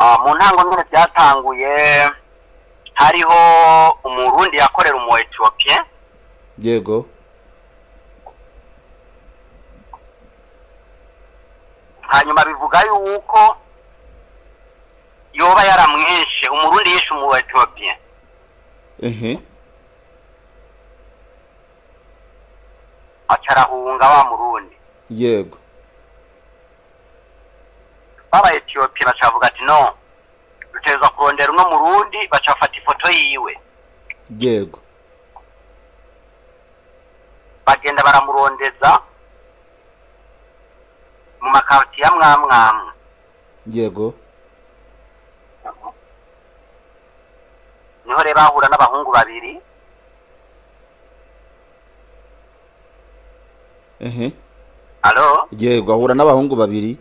Ah, mu ntango nyine byatanguye hariho umurundi yakorera umu ethiopien yego hanyuma bivuga yuko yoba yaramwishe umurundi yishe umu ethiopien ehe aca arahunga wa murundi yego baba ethiopien baca bavuga ati no dutegerezwa kurondera uno murundi baca bafata ifoto yiwe yego bagenda baramurondeza mu makartiye amwe amwe amwe yego niho rero bahura n'abahungu babiri ehe alo yego ahura n'abahungu babiri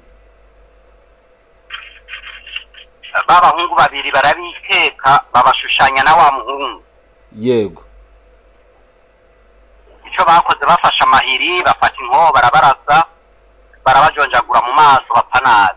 ba bahungu babiri barabikeka babashushanya na wa muhungu yego icyo bakoze bafashe amahiri bafata inkoho barabarasa barabajonjagura mu maso bapfa nabi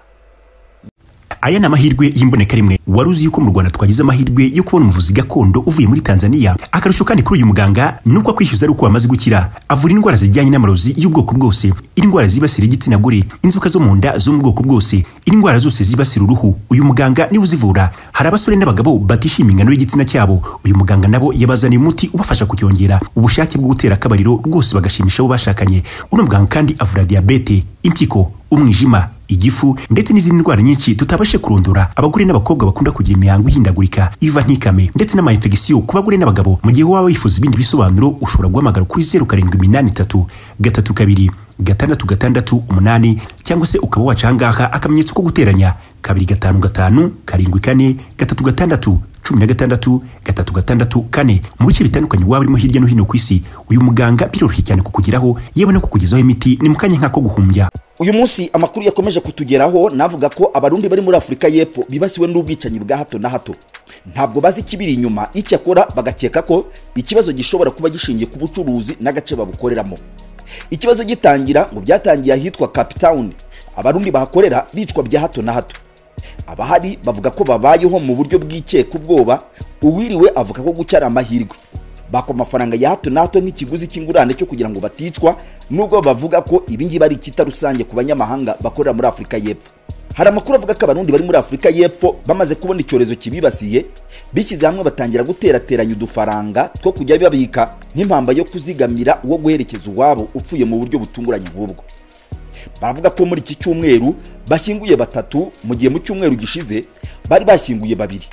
aya ni amahirwe y'imboneka rimwe wari uzi yuko mu rwanda twagize amahirwe yo kubona umuvuzi gakondo uvuye muri tanzania akarusho kandi kuri uyu muganga ni uko akwishyuza ari uko wamaze gukira avura indwara zijyanye n'amarozi y'ubwoko bwose indwara zibasira igitsina gore inzoka zo mu nda zo mu bwoko bwose indwara zose zibasira uruhu uyu muganga niwe uzivura hari abasore n'abagabo batishimiye ingano y'igitsina cyabo uyu muganga nabo yabazaniye umuti ubafasha kucyongera ubushake bwo gutera akabariro rwose bagashimisha abo bashakanye uno muganga kandi avura diyabete impyiko umwijima igifu ndetse n'izindi ndwara nyinshi tutabashe kurondora abagore n'abakobwa bakunda kugira imihango ihindagurika iva ntikame ndetse n'amayinfegisiyo ku bagore n'abagabo mu gihe waba wifuza ibindi bisobanuro ushobora guhamagara kuri zeru karindwi iminani itatu gatatu kabiri gatandatu gatandatu umunani cyangwa se ukaba waca ahangaha akamenyetso ko guteranya kabiri gatanu gatanu karindwi kane gatatu gatandatu cumi na gatandatu gatatu gatandatu kane mu bice bitandukanye waba urimo hirya no hino ku isi uyu muganga biroroshye cyane kukugeraho yewe no kukugezaho imiti ni mu kanya nk'ako guhumbya uyu munsi amakuru yakomeje kutugeraho navuga ko abarundi bari muri afurika y'epfo bibasiwe n'ubwicanyi bwa hato na hato ntabwo bazi ikibiri inyuma icyakora bagakeka ko ikibazo gishobora kuba gishingiye ku bucuruzi n'agace babukoreramo ikibazo gitangira ngo byatangiye ahitwa cape town abarundi bahakorera bicwa bya hato na hato abahari bavuga ko babayeho mu buryo bw'ikeka ubwoba uwiriwe avuga ko gucya ari amahirwe baka amafaranga ya hato na hato nk'ikiguzi cy'ingurane cyo kugira ngo baticwa nubwo bavuga ko ibingibi ari icyita rusange ku banyamahanga bakorera muri afurika y'epfo hari amakuru avuga ko abarundi bari muri afurika y'epfo bamaze kubona icyorezo kibibasiye bishyize hamwe batangira guterateranya udufaranga two kujya babika nk'impamba yo kuzigamira uwo guherekeza uwabo upfuye mu buryo butunguranye nk'ubwo baravuga ko muri iki cyumweru bashyinguye batatu mu gihe mu cyumweru gishize bari bashyinguye babiri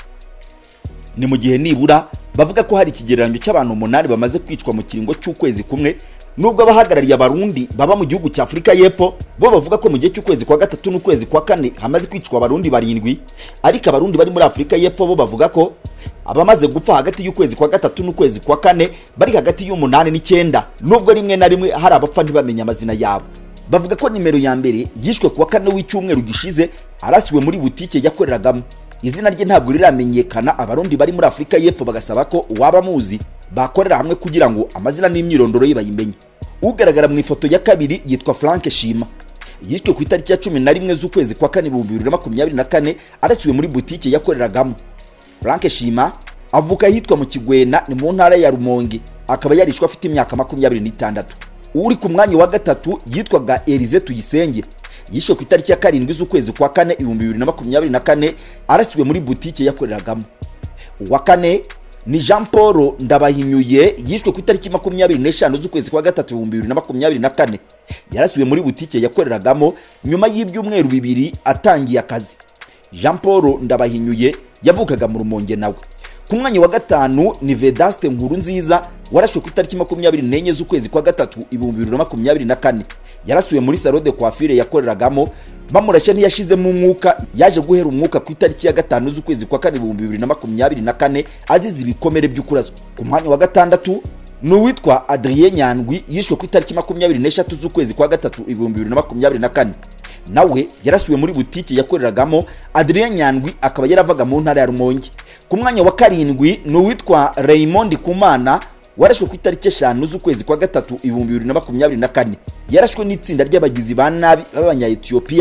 ni mu gihe nibura bavuga ko hari ikigereranyo cy'abantu umunani bamaze kwicwa mu kiringo cy'ukwezi kumwe nubwo abahagarariye abarundi baba mu gihugu cya afurika y'epfo bo bavuga ko mu gihe cy'ukwezi kwa gatatu n'ukwezi kwa kane hamaze kwicwa abarundi barindwi ariko abarundi bari muri afurika y'epfo bo bavuga ko abamaze gupfa hagati y'ukwezi kwa gatatu n'ukwezi kwa kane bari hagati y'umunani n'icyenda nubwo rimwe na rimwe hari abapfa ntibamenye amazina yabo bavuga ko nimero ya mbere yishwe kuwa kane w'icyumweru gishize arasiwe muri butike yakoreragamo izina rye ntabwo riramenyekana abarundi bari muri afurika y'epfo bagasaba ko uwaba amuzi bakorera hamwe kugira ngo amazina n'imyirondoro ye bayimenye ugaragara mu ifoto ya kabiri yitwa frank shima yishwe ku itariki ya cumi na rimwe z'ukwezi kwa kane ibihumbi bibiri na makumyabiri na kane arasiwe muri butike yakoreragamo frank shima avuka ahitwa mu kigwena ni mu ntara ya rumonge akaba yarishwe afite imyaka makumyabiri n'itandatu uri ku mwanya wa gatatu yitwaga Elize Tuyisenge yishwe ku itariki ya karindwi z'ukwezi kwa kane ibihumbi bibiri na makumyabiri na kane arasiwe muri butike yakoreragamo uwa kane ni jean paul ndabahinyuye yishwe ku itariki makumyabiri n'eshanu z'ukwezi kwa gatatu ibihumbi bibiri na makumyabiri na kane yarasiwe muri butike yakoreragamo nyuma y'ibyumweru bibiri atangiye akazi jean paul ndabahinyuye yavukaga mu rumonge nawe ku mwanya wa gatanu ni vedaste nkuru nziza warashwe ku itariki makumyabiri n'enye z'ukwezi kwa gatatu ibihumbi bibiri na makumyabiri na kane yarasuwe muri salo de coiffure yakoreragamo bamurashya ntiyashizemo umwuka yaje guhera umwuka ku itariki ya gatanu z'ukwezi kwa kane ibihumbi bibiri na makumyabiri na kane azize ibikomere by'ukurazwa ku mwanya wa gatandatu ni uwitwa adrien nyandwi yishwe ku itariki makumyabiri n'eshatu z'ukwezi kwa gatatu ibihumbi bibiri na makumyabiri na kane nawe yarasuwe muri butike yakoreragamo adrien nyandwi akaba yaravaga mu ntara ya rumonge ku mwanya wa karindwi ni uwitwa raymond kumana warashwe ku itariki eshanu z'ukwezi kwa gatatu ibihumbi bibiri na makumyabiri na kane yarashwe n'itsinda ry'abagizi ba nabi b'abanya etiyopiya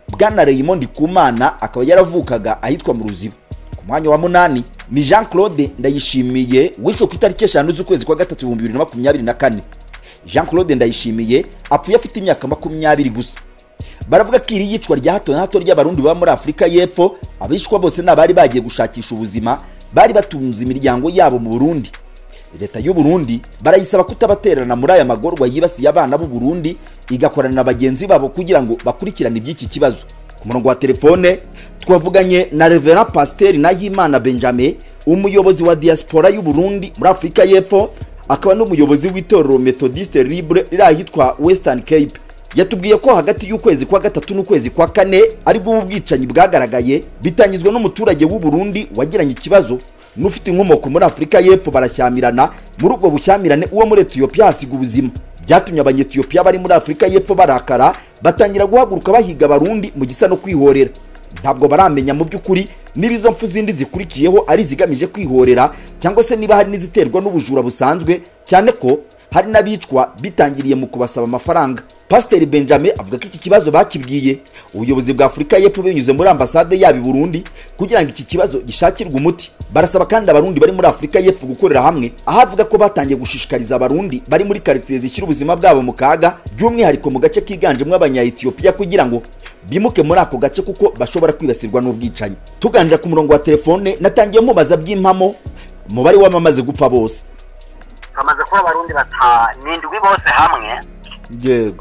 bwana Raymond Kumana akaba yaravukaga ahitwa mu ruziba ku mwanya wa munani ni Jean Claude Ndayishimiye wishwe ku itariki eshanu z'ukwezi kwa gatatu ibihumbi bibiri na makumyabiri na kane Jean Claude Ndayishimiye apfuye afite imyaka makumyabiri gusa baravuga ko iri yicwa rya hato na hato ry'abarundi baba muri afurika y'epfo abishwa bose ni abari bagiye gushakisha ubuzima bari batunze imiryango yabo mu burundi leta y'u Burundi barayisaba kutabatererana muri aya magorwa yibasiye abana b'u Burundi igakorana na bagenzi babo kugira ngo bakurikirane iby'iki kibazo ku murongo wa telefone twavuganye na Reverend Pasteur Nahimana Benjamin umuyobozi wa diaspora y'u Burundi muri Afurika y'Epfo akaba n'umuyobozi w'itorero Methodiste Libre riri ahitwa Western Cape yatubwiye ko hagati y'ukwezi kwa gatatu n'ukwezi kwa kane aribwo ubu bwicanyi bwagaragaye bitangizwa n'umuturage w'u Burundi wagiranye ikibazo n'ufite inkomoko muri afurika y'epfo barashyamirana muri ubwo bushyamirane uwo muri etiyopiya hasiga ubuzima byatumye abanyetiyopiya bari muri afurika y'epfo barakara batangira guhaguruka bahiga abarundi mu gisa no kwihorera ntabwo baramenya mu by'ukuri niba izo mpfu zindi zikurikiyeho ari izigamije kwihorera cyangwa se niba hari n'iziterwa n'ubujura busanzwe cyane ko hari n'abicwa bitangiriye mu kubasaba amafaranga pasiteri benjamin avuga ko iki kibazo bakibwiye ubuyobozi bwa afurika y'epfo binyuze muri ambasade yabo i burundi kugira ngo iki kibazo gishakirwe umuti barasaba kandi abarundi bari muri afurika y'epfo gukorera hamwe aho avuga ko batangiye gushishikariza abarundi bari muri karitsiye zishyira ubuzima bwabo mu kaga by'umwihariko mu gace kiganjemo abanyayetiyopiya kugira ngo bimuke muri ako gace kuko bashobora kwibasirwa n'ubwicanyi tuganira ku murongo wa telefone natangiye mubaza by'impamo umubare w'abamaze gupfa bose bamaze kuba abarundi batanindwi bose hamwe yego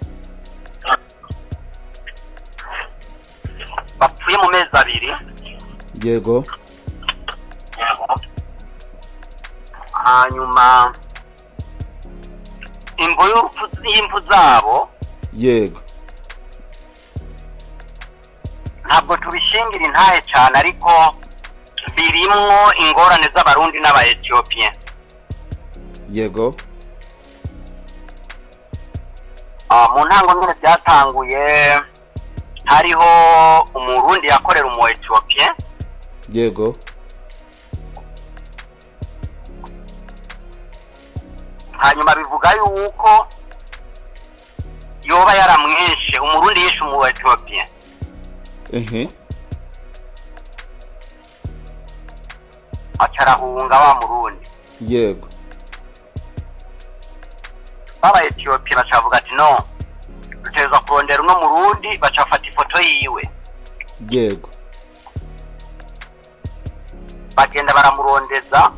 bapfuye mu mezi abiri yego hanyuma imvo y'urupfu y'impfu zabo yego ntabwo tubishingira intahe cyane ariko birimwo ingorane z'abarundi n'abaetiyopiya yego Ah, mu ntango nyine byatanguye hariho umurundi yakorera umu etiyopiya yego hanyuma bivuga yuko yoba yaramwishe umurundi yishe umu etiyopiya ehe aca arahunga wa murundi yego baba etiyopiya bacavuga ati no dutegerezwa kurondera uno murundi baca bafata ifoto yiwe yego bagenda baramurondeza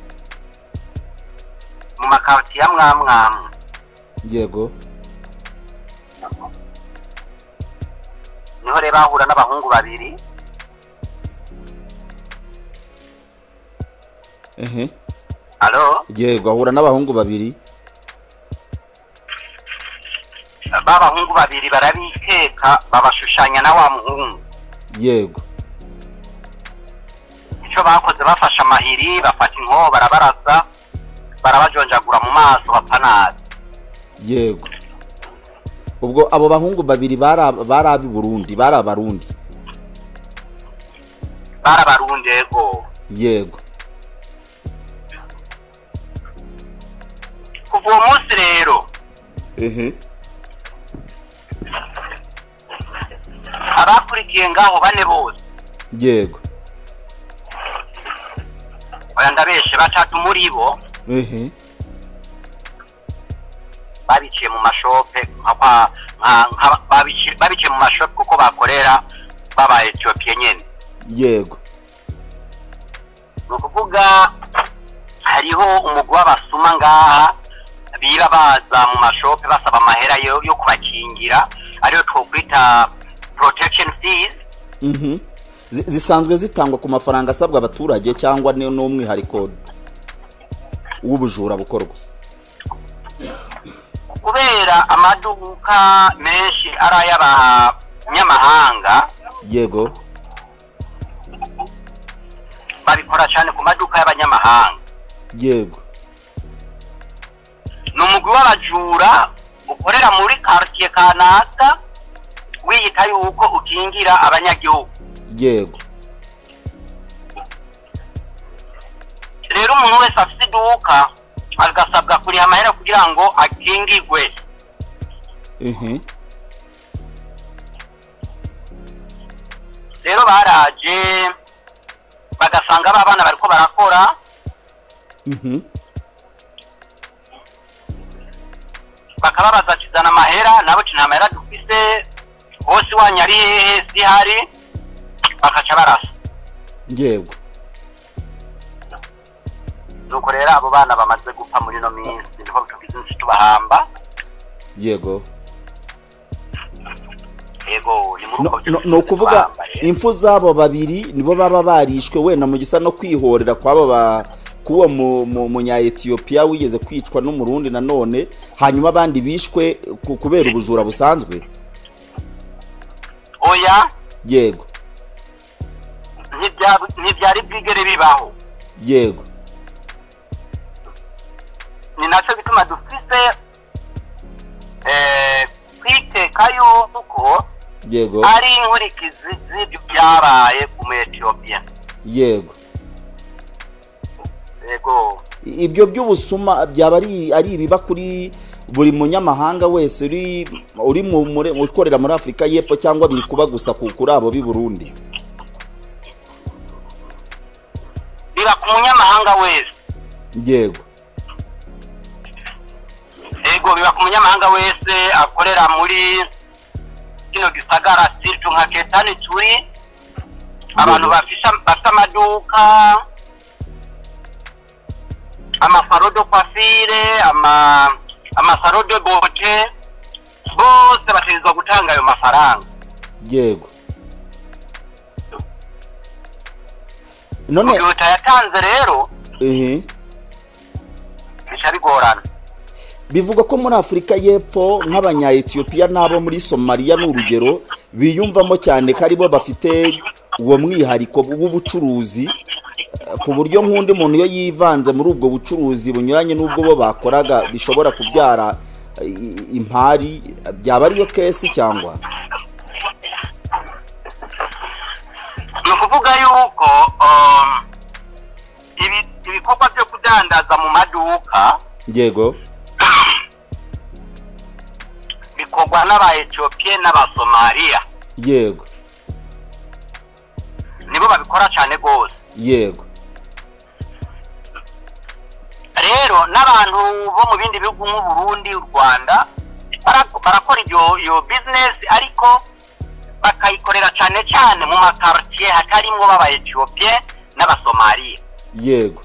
mu makaritiye ya mwamwamwe yego niho rero bahura n'abahungu babiri ehe alo yego ahura n'abahungu babiri ba bahungu babiri barabikeka babashushanya na wa muhungu yego icyo bakoze bafashe amahiri bafata inkoho barabarasa barabajonjagura mu maso bapfa nabi yego ubwo abo bahungu babiri bari ab- bari ab'i burundi bari abarundi barabarundi yego yego kuva uwo munsi rero ehe abakurikiye ngaho bane bose yego oya ndabeshe batatu muri bo ehe babiciye mu mashope nka kwa- nka- nka- babici- babiciye mu mashope kuko bakorera baba etiyopiya nyene yego ni ukuvuga hariho umugwi w'abasuma ngaha biba baza mu mashope basaba amahera yo yo kubakingira ariyo twokwita protection fees mhm Zi- zisanzwe zitangwa ku mafaranga asabwa abaturage cyangwa ni n'umwihariko w'ubujura bukorwa kubera amaduka menshi ari ay'abanyamahanga yego babikora cyane ku maduka y'abanyamahanga yego ni umugwi w'abajura ukorera muri quartier kanaka wiyita yuko ukingira abanyagihugu yego rero umuntu wese afite iduka agasabwa kuriha amahera kugira ngo akingirwe ehe rero baraje bagasanga ba bana bariko barakora Mhm. bakababaza ati zana amahera nabo ati nta mahera dufise hose wanyu ari hehe sihari bakaca barasa yego nuko rero abo bana bamaze gupfa muri ino minsi niho tugize insi tubahamba yego yego ni muri No- uko no- byose ni ukuvuga tubahamba rero. impfu z'abo babiri nibo baba barishwe wenda mu gisa no kwihorera kw'abo ba k'uwo mu- mu- munya-etiyopiya wigeze kwicwa n'umurundi nanone hanyuma abandi bishwe ku- kubera ubujura busanzwe oya yego ntibya- ntibyari bwigere bibaho yego ni nacyo bituma dufise eh, kwiteka yuko yego ari inkurikizi z'ibyo byabaye ku mu-etiyopiya yego yego ibyo by'ubusuma byaba ari ari ibiba kuri buri munyamahanga wese uri uri mu muri- ukorera muri afurika y'epfo cyangwa biri kuba gusa ku- kuri abo b'i burundi biba ku munyamahanga wese yego yego biba ku munyamahanga wese akorera muri kino gisagara siritu nka ketani turi abantu bafise bafite amaduka amasaro de kwafire ama amasaro de bote bose bategerezwa gutanga ayo mafaranga yego mu none gihe utayatanze rero ehe bica bigorana bivugwa ko muri afurika y'epfo nk'abanya-etiyopiya n'abo muri somaliya ni urugero biyumvamo cyane ko aribo bafite uwo mwihariko w'ubucuruzi eh, ku buryo nk'undi muntu iyo yivanze muri ubwo bucuruzi bunyuranye n'ubwo bo bakoraga bishobora kubyara eh, i- impari byaba ariyo kesi cyangwa ni ukuvuga yuko um, ibi- ibikorwa byo kudandaza mu maduka yego bikorwa n'aba-etiyopiye n'abasomaliya yego nibo babikora cyane rwose yego rero n'abantu bo mu bindi bihugu nk'uburundi u rwanda bara- barakora iyo iyo bizinesi ariko bakayikorera cyane cyane mu makaritiye hatarimwo b'aba-etiyopiye n'abasomaliya yego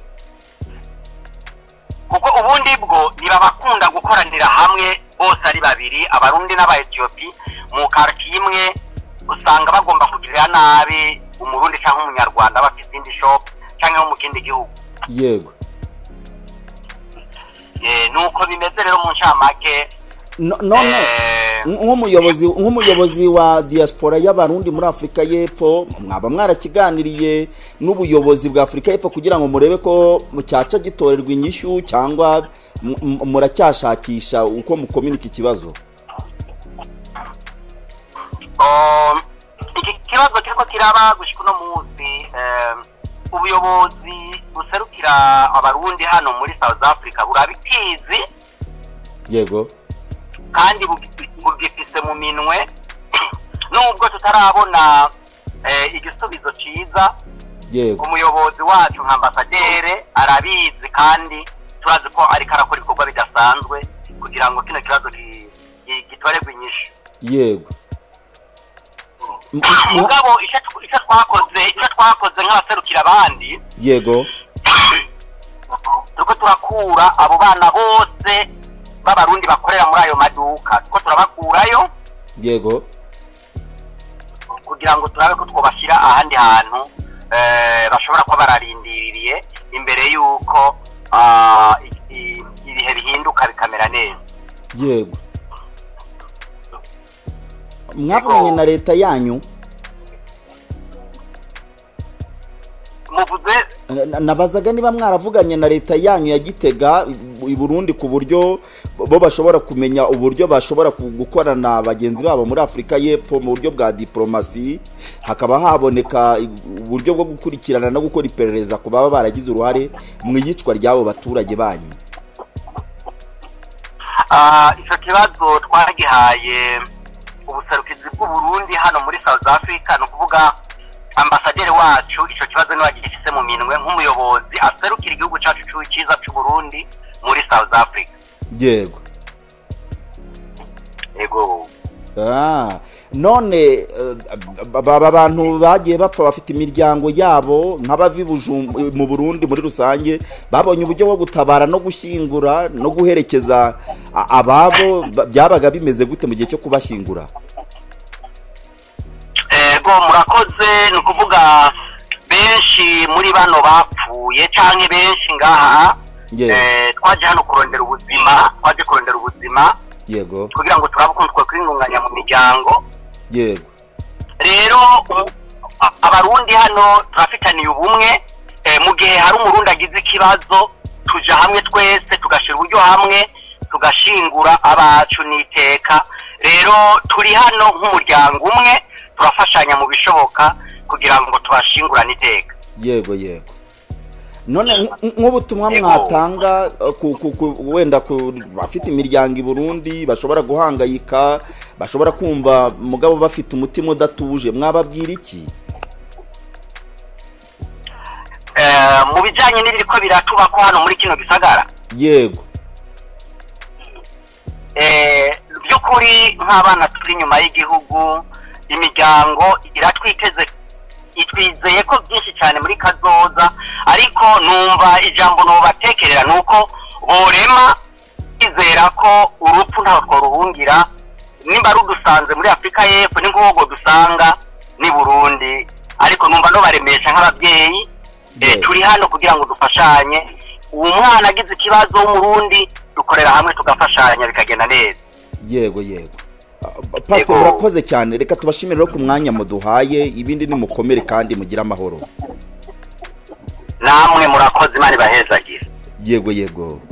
kuko ubundi bwo ntibabakunda gukoranira hamwe bose ari babiri abarundi n'aba-etiyopi mu karitiye imwe usanga bagomba kugirira nabi umurundi cyangwa umunyarwanda bafite indi shopu cyangwa nko mu kindi gihugu yego Eh, nuko bimeze rero mu ncamake No- none eh, nk'umuyobozi nk'umuyobozi wa diaspora y'abarundi muri afurika y'epfo mwaba mwarakiganiriye n'ubuyobozi bwa afurika y'epfo kugira ngo murebe ko cyaca gitorerwa inyishyu cyangwa m- m- muracyashakisha uko mukominika ikibazo um, iki kibazo kiriko kiraba gushika uno munsi eh, ubuyobozi buserukira abarundi hano muri south africa burabitizi yego kandi bugi- bugifise mu minwe nubwo tutarabona eh, igisubizo ciza yego umuyobozi wacu nka ambasadere arabizi kandi turazi ko ariko arakora ibikorwa bidasanzwe kugira ngo kino kibazo ki- ki- gitorerwe inyishu yego M- mwa- mugabo icyo tw- icyo twakoze icyo twakoze nk'abaserukira abandi yego turiko turakura abo bana bose b'abarundi bakorera muri ayo maduka turiko turabakurayo yego kugira ngo turabe ko twobashyira ahandi hantu eh, bashobora kuba bararindiriye imbere y'uko ah, i- i- ibihe bihinduka bikamera neza yego mwavuganye na leta yanyu muvuze Na- nabazaga niba mwaravuganye na leta yanyu ya gitega i burundi ku buryo bo bashobora kumenya uburyo bashobora ku- gukorana bagenzi babo muri afurika y'epfo mu buryo bwa diporomasi hakaba haboneka i- uburyo bwo gukurikirana no gukora iperereza ku baba baragize uruhare mu iyicwa ry'abo baturage banyu Ah, icyo kibazo twagihaye ubuserukizi bw'uburundi hano muri south africa ni ukuvuga ambasaderi wacu icyo kibazo niwe agifise mu minwe nk'umuyobozi aserukira igihugu cyacu c'u- cyiza cy'u Burundi muri South Africa yego yego Ah, none eh, aba bantu bagiye bapfa bafite imiryango yabo nk'abavi Bujum- mu burundi muri rusange babonye uburyo bwo gutabara no gushyingura no guherekeza a- ababo ba- byabaga bimeze gute mu gihe cyo kubashyingura ego murakoze ni ukuvuga benshi muri bano bapfuye cyangwa benshi ngaha Yego. eh, twaje hano kurondera ubuzima twaje kurondera ubuzima yego kugira ngo turabe ukuntu twakwiyungunganya mu miryango yego rero u- a- abarundi hano turafitaniye ubumwe eh, mu gihe hari umurundi agize ikibazo tuja hamwe twese tugashyira uburyo hamwe tugashingura abacu n'iteka rero turi hano nk'umuryango umwe turafashanya mu bishoboka kugira ngo tubashingurane iteka yego yego none nk- nk'ubutumwa Yego. mwatanga eh, ku, ku, ku, wenda ku bafite imiryango i burundi bashobora guhangayika bashobora kumva mugabo bafite umutima udatuje mwababwira iki Eh, mu bijyanye n'ibiriko biratubako hano muri kino gisagara yego Eh, by'ukuri nk'abana turi inyuma y'igihugu imiryango iratwiteze itwizeye ko byinshi cyane muri kazoza ariko numva ijambo nubatekerera ni uko borema bizera ko urupfu ntaho twaruhungira nimba rudusanze muri afurika y'epfo ni nk'ubwo dusanga ni burundi ariko numva nubaremesha nk'ababyeyi eh, Yes. turi hano kugira ngo dufashanye uwo mwana agize ikibazo w'umurundi dukorera hamwe tugafashanya bikagenda neza yego yego Ah, pastor Yego. murakoze cyane reka tubashimire rero ku mwanya muduhaye ibindi ni mukomere kandi mugire amahoro namwe murakoze imana ibahezagire yego yego